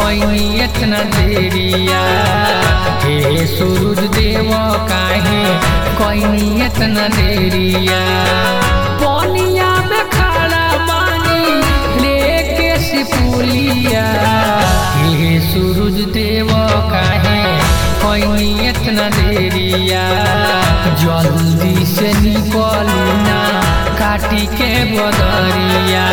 कोई इतना देरिया हे सूरज देव काहे कोई इतना देरिया पनिया में खड़ा बानी लेके सिपुलिया हे सूरज देव काहे कोई इतना देरिया जल्दी से निकली ना काटी के बदरिया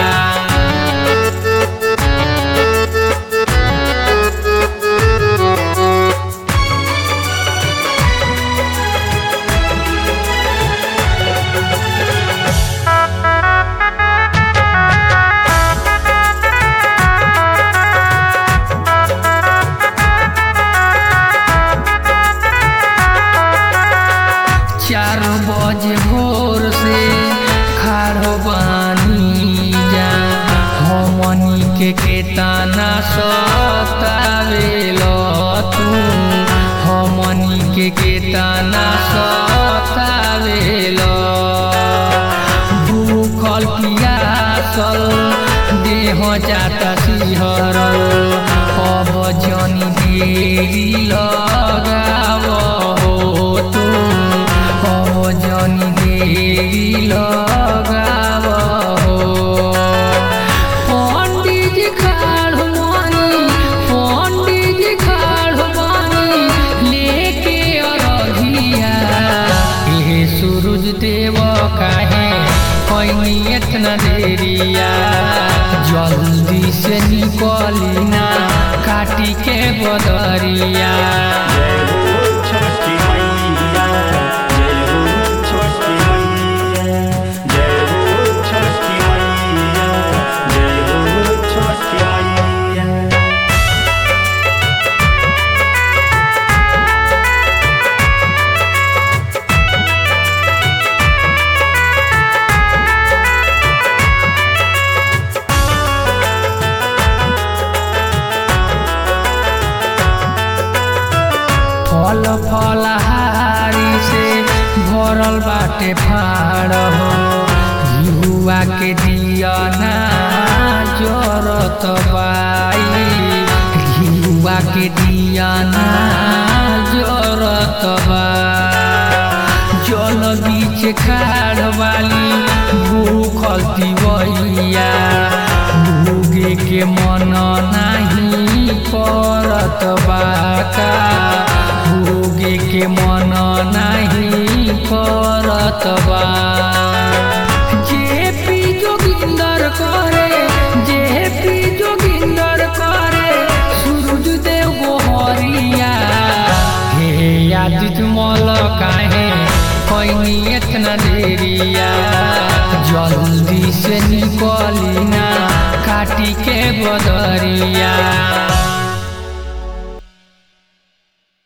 चार बजे भोर से खाड़ो बानी जा हमनी के केतना सतावेल तू हमनी के केतना सतावेल भूखल पियासल देह जाता सिहरल अब जनी देरी लगाव हो तू अब जनी देरी लगाव हो पंडित जी खाड़ मानी पंडित जी खाड़ मानी लेके अरघिया हे सूरज देव काहे कोई इतना देरिया जल्दी से निकली ना काटी के बदरिया जय हो छठी मैया जय हो छठी मैया जय हो छठी मैया जय हो छठी मैया फल फलहारी से भरल बाटे फाड़ हो युवा के दिया ना जरत बाई युवा के दिया ना जरत बा जल बीच खाड़ वाली भूखल तिवैया भूगे के मन नाही करत बाका भूगे के मन नाही करत बा जे पी जोगिंदर करे जे पी जोगिंदर करे सूरज देव गोहरिया हे आदित मल काहे कोई इतना देरिया जल्दी से निकली ना काटी के बदरिया